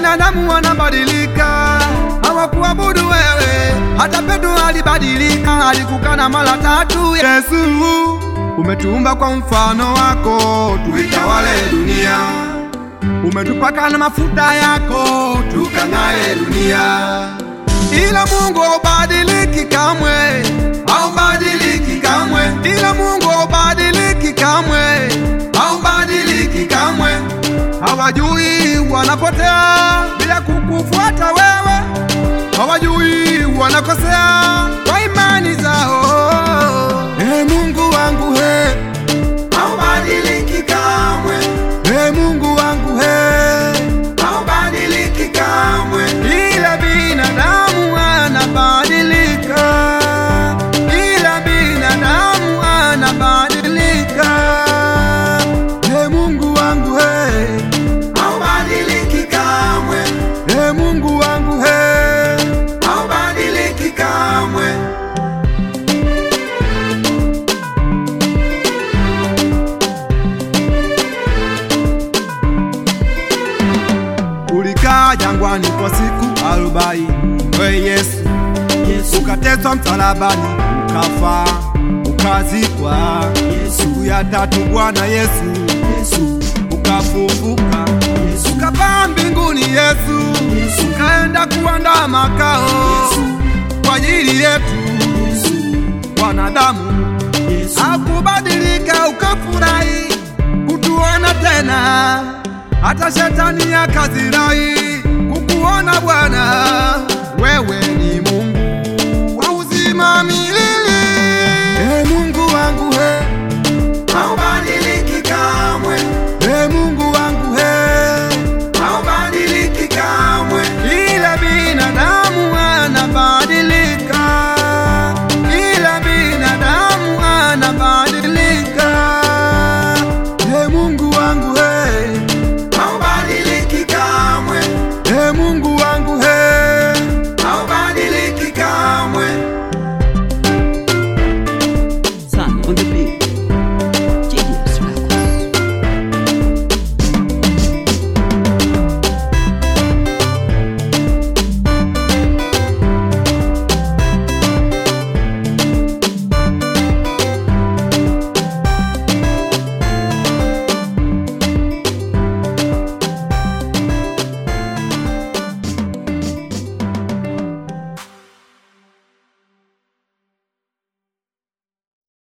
binadamu wanabadilika, hawakuabudu wewe. Hata Petro alibadilika, alikukana mara tatu. Yesu, umetuumba kwa mfano wako, tuitawale dunia. Umetupaka na mafuta yako, tukang'ae dunia. Ila Mungu haubadiliki kamwe, haubadiliki kamwe. Ila Mungu haubadiliki kamwe, haubadiliki kamwe. Hawajui wanapotea bila kukufuata wewe, hawajui wanakosea kwa imani zao. Ee Mungu wangu he, haubadiliki kamwe. Ee Mungu wangu he, haubadiliki kamwe. Ila binadamu anabadilika, ila binadamu anabadilika. Ee Mungu wangu he, haubadiliki kamwe. Ee Mungu wangu he, haubadiliki kamwe. Ulikaa jangwani kwa siku arobaini, we Yesu, Yesu, ukateswa msalabani, ukafa, ukazikwa. Siku ya tatu Bwana Yesu, Yesu, ukafufuka, Yesu, ukapaa mbinguni Yesu, Yesu, ukaenda kuandaa makao Yesu, kwa ajili yetu Yesu, wanadamu. Yesu, Hakubadilika, ukafurahi kutuona tena, hata shetani akazirai kukuona Bwana. Wewe ni Mungu wa uzima milele.